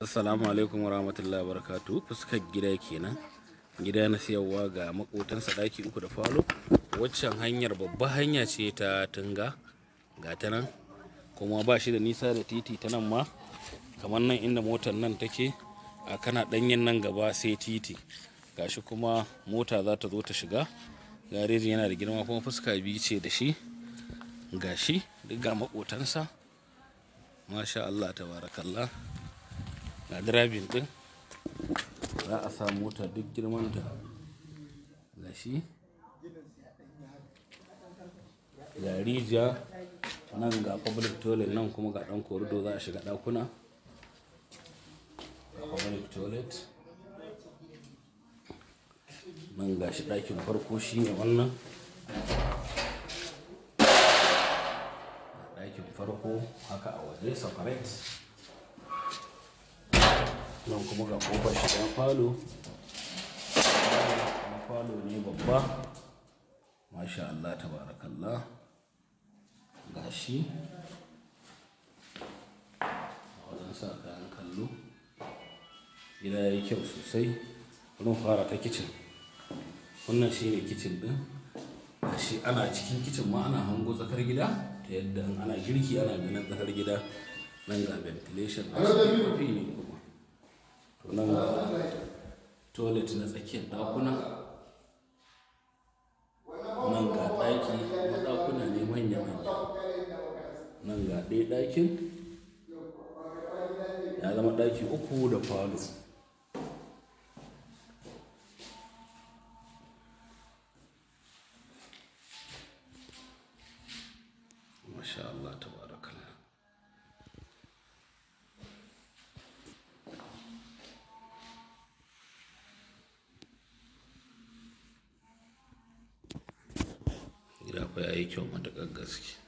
Assalamu alaikum wa rahmatullahi wa barakatuhu fuskar gida kenan gida na siyarwa ga makotansa ɗaki uku da falo waccan hanyar babba hanya ce ta tunga ga ta nan kuma ba shi da nisa da titi ta nan ma kamar nan inda motar nan take a kana ɗanyen nan gaba sai titi gashi kuma mota za ta zo ta shiga garejin yana da girma kuma fuska biyu ce da shi gashi duk ga makotansa masha Allah tabarakallah ga dirabin din za a sa mota duk girmanta gashi ga rijiya nan ga public toilet nan kuma ga dan korido za a shiga dakuna ga public toilet nan gashi ɗakin farko shine wannan ɗakin farko haka a waje separate nan kuma ga kofar shiga falo na falo ne babba masha Allah tabarakallah gashi wajen sa kayan kallo gida ya yi kyau sosai wurin fara ta kicin wannan shi ne kicin din gashi ana cikin kicin ma ana hango tsakar gida ta yadda ana girki ana ganin tsakar gida nan ga ventilation a shi ne kuma to nan ga toilet na tsakiyar dakuna nan ga ɗaki na ɗakuna ne manya-manya nan ga ɗaya ɗakin ya zama ɗaki uku da falo masha Allah tabarakallah gida fa yayi kyau matuƙar gaske